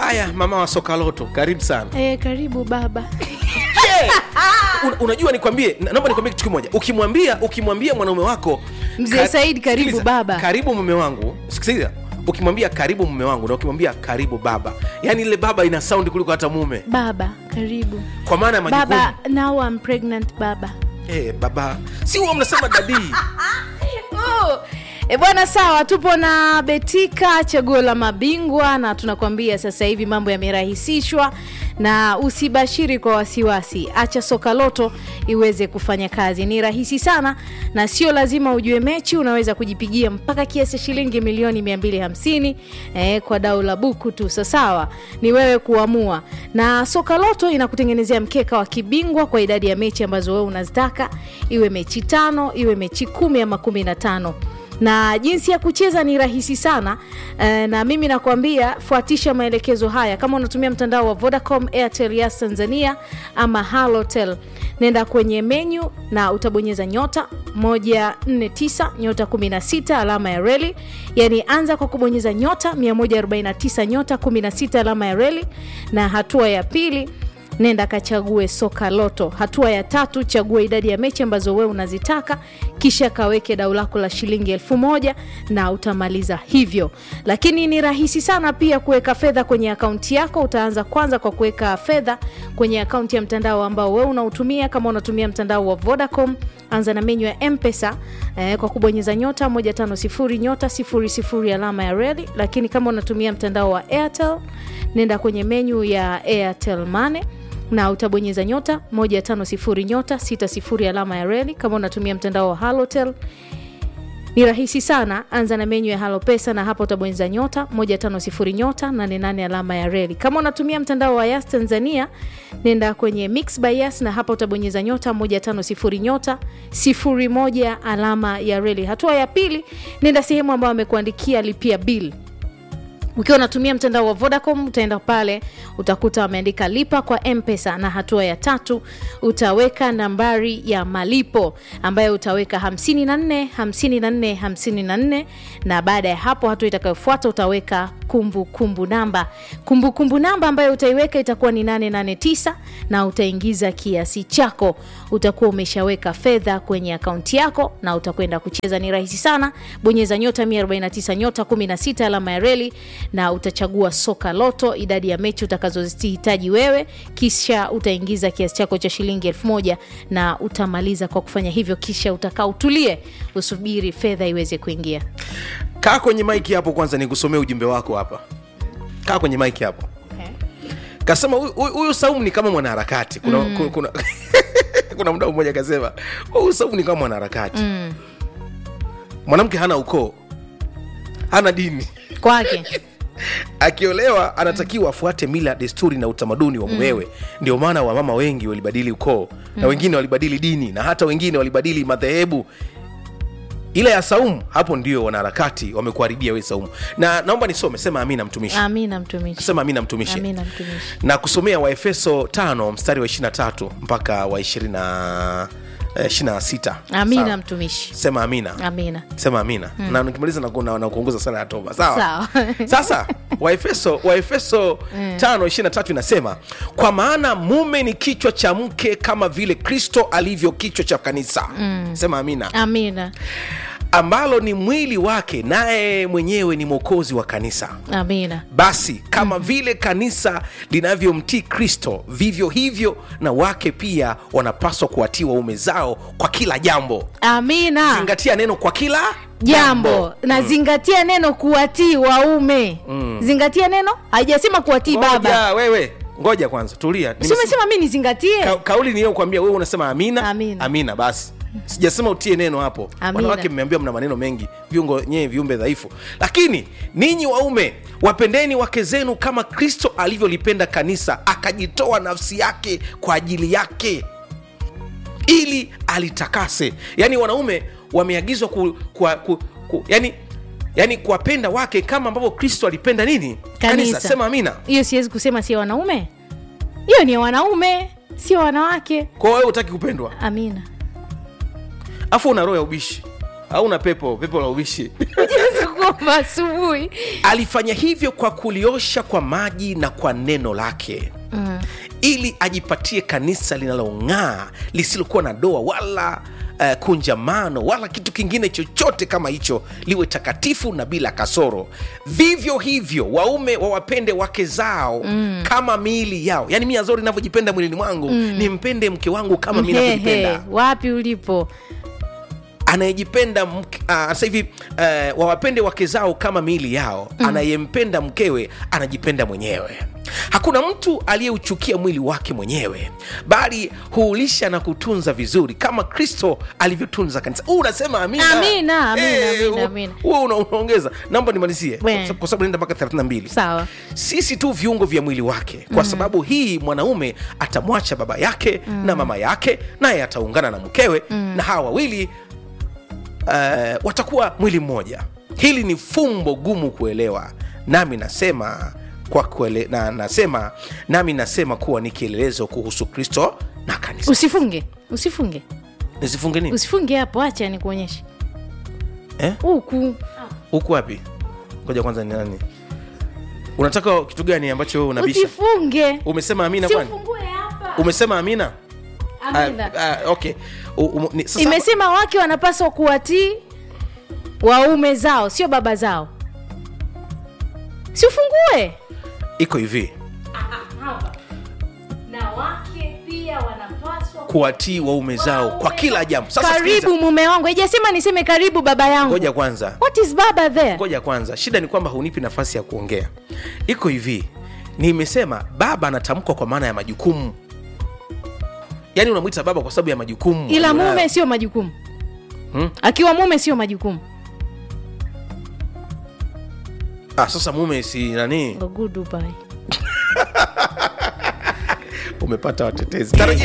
haya mama wa sokaloto karibu sana e, karibu baba Un, unajua nikwambie na- naomba nikwambie kitu kimoja ukimwambia ukimwambia mwanaume wako Mzee ka- Said, karibu sikiliza, baba. karibu mume wangu sikiliza ukimwambia karibu mume wangu na ukimwambia karibu baba yaani ile baba ina saundi kuliko hata mume baba karibu kwa maana ya majukumu baba now I'm pregnant baba Eh, baba si huwa mnasema dadii Oh. E bwana, sawa, tupo na Betika, chaguo la mabingwa, na tunakwambia sasa hivi mambo yamerahisishwa, na usibashiri kwa wasiwasi. Acha soka loto iweze kufanya kazi, ni rahisi sana, na sio lazima ujue mechi. Unaweza kujipigia mpaka kiasi shilingi milioni 250 eh, kwa dau la buku tu. Sasa sawa, ni wewe kuamua, na soka loto inakutengenezea mkeka wa kibingwa kwa idadi ya mechi ambazo wewe unazitaka, iwe mechi tano, iwe mechi kumi ama kumi na tano na jinsi ya kucheza ni rahisi sana eh, na mimi nakwambia fuatisha maelekezo haya kama unatumia mtandao wa vodacom airtel yas tanzania ama halotel nenda kwenye menyu na utabonyeza nyota 149 nyota 16 alama ya reli yani anza kwa kubonyeza nyota 149 nyota 16 alama ya reli na hatua ya pili nenda kachague soka loto hatua ya tatu chagua idadi ya mechi ambazo wewe unazitaka kisha kaweke dau lako la shilingi elfu moja na utamaliza hivyo lakini ni rahisi sana pia kuweka fedha kwenye akaunti yako utaanza kwanza kwa kuweka fedha kwenye akaunti ya mtandao ambao wewe unautumia kama unatumia mtandao wa vodacom anza na menyu ya mpesa eh, kwa kubonyeza nyota 150 nyota 00 alama ya redi lakini kama unatumia mtandao wa airtel nenda kwenye menyu ya airtel money na utabonyeza nyota 150 nyota 60 alama ya reli kama unatumia mtandao wa halotel ni rahisi sana anza na menyu ya halo pesa na hapa utabonyeza nyota 150 nyota 88 alama ya reli kama unatumia mtandao wa yas tanzania nenda kwenye mix by yas na hapa utabonyeza nyota 150 nyota 01 alama ya reli hatua ya pili nenda sehemu ambayo amekuandikia lipia bill ukiwa unatumia mtandao wa vodacom utaenda pale utakuta wameandika lipa kwa mpesa na hatua ya tatu utaweka nambari ya malipo ambayo utaweka 54 54 54 na baada ya hapo hatua itakayofuata utaweka kumbukumbu kumbu namba kumbukumbu kumbu namba ambayo utaiweka itakuwa ni 889 na utaingiza kiasi chako utakuwa umeshaweka fedha kwenye akaunti yako na utakwenda kucheza ni rahisi sana bonyeza nyota 149 nyota 16 alama ya reli na utachagua soka loto idadi ya mechi utakazozihitaji wewe kisha utaingiza kiasi chako cha shilingi elfu moja na utamaliza kwa kufanya hivyo kisha utakaa utulie usubiri fedha iweze kuingia kaa kwenye maiki hapo kwanza nikusomee ujumbe wako hapa kaa kwenye maiki hapo kasema "Huyu- huyu huyu saumu ni kama mwanaharakati kuna, mm. kuna, kuna, kuna mdau mmoja akasema huyu saumu ni kama mwanaharakati mm. mwanamke hana ukoo hana dini kwake akiolewa anatakiwa afuate mila desturi na utamaduni wa mumewe mm. ndio maana wamama wengi walibadili ukoo mm. na wengine walibadili dini na hata wengine walibadili madhehebu ila ya saumu hapo ndio wanaharakati wamekuharibia we saumu na naomba nisome sema amina mtumishi amina mtumishi sema amina mtumishi amina mtumishi na kusomea waefeso 5 mstari wa 23 mpaka wa 20 eh, 26 amina Sawa. mtumishi sema amina amina sema amina mm. na nikimaliza na, na, na kuongoza sala ya toba sawa Sawa. sasa waefeso waefeso tano ishiri na tatu inasema kwa maana mume ni kichwa cha mke kama vile kristo alivyo kichwa cha kanisa mm. sema amina amina ambalo ni mwili wake naye mwenyewe ni mwokozi wa kanisa amina basi kama vile kanisa linavyomtii kristo vivyo hivyo na wake pia wanapaswa kuwatii waume zao kwa kila jambo amina zingatia neno kwa kila jambo na zingatia neno kuwatii waume zingatia neno haijasema kuwatii baba ngoja wewe ngoja kwanza tulia si Nimesema- umesema mi nizingatie ka, kauli niliyokwambia wewe unasema amina Amina. amina basi sijasema utie neno hapo Amina. wanawake mmeambiwa mna maneno mengi viungo nyewe viumbe dhaifu lakini ninyi waume wapendeni wake zenu kama kristo alivyolipenda kanisa akajitoa nafsi yake kwa ajili yake ili alitakase yaani wanaume wameagizwa ku, ku, ku, ku, yani yani kuwapenda wake kama ambavyo kristo alipenda nini Kanisa. sema amina hiyo siwezi kusema sio wanaume hiyo ni wanaume sio wanawake kwa wewe utaki kupendwa amina afu una roho ya ubishi au una pepo pepo la ubishi Siwezi ngoma asubuhi alifanya hivyo kwa kuliosha kwa maji na kwa neno lake mm. ili ajipatie kanisa linalong'aa lisilokuwa na doa wala uh, kunjamano wala kitu kingine chochote kama hicho liwe takatifu na bila kasoro vivyo hivyo waume wawapende wake zao mm. kama miili yao yaani mi azori navyojipenda mwilini mwangu mm. nimpende mke wangu kama mi Mhehe, navyojipenda wapi ulipo anayejipenda mke- ah, sasa hivi uh, wawapende wake zao kama miili yao mm. anayempenda mkewe anajipenda mwenyewe hakuna mtu aliyeuchukia mwili wake mwenyewe bali huulisha na kutunza vizuri kama kristo alivyotunza kanisa huu unasema amina Amina, amina, Eh, amina, hu- amina. huo una- unaongeza naomba nimalizie We. kwa kwa sababu naenda mpaka 32 sawa sisi tu viungo vya mwili wake kwa mm. sababu hii mwanaume atamwacha baba yake mm. na mama yake naye ataungana na mkewe mm. na hawa wawili uh, watakuwa mwili mmoja hili ni fumbo gumu kuelewa nami nasema kwa kuele, na, nasema nami nasema kuwa ni kielelezo kuhusu kristo na kanisa usifunge usifunge nisifunge nini usifunge hapo acha nikuonyeshe Eh? huku huku wapi ngoja kwanza ni nani unataka kitu gani ambacho wewe unabisha usifunge umesema amina si kwani ufungue hapa umesema amina Amina. Ah, ah, okay U- umu- ni- sasa- imesema wake wanapaswa kuwatii waume zao sio baba zao si ufungue iko hivi na wake pia wanapaswa kuwatii waume zao kwa kila jambo sasa karibu sikiliza. mume wangu haijasema niseme karibu baba yangu ngoja kwanza what is baba there ngoja kwanza shida ni kwamba hunipi nafasi ya kuongea iko hivi nimesema baba anatamkwa kwa maana ya majukumu yaani unamwita baba kwa sababu ya majukumu ila alionayo. mume sio majukumu Hmm? akiwa mume sio majukumu ah, sasa mume si nani Go Dubai. umepata watetezi tarajia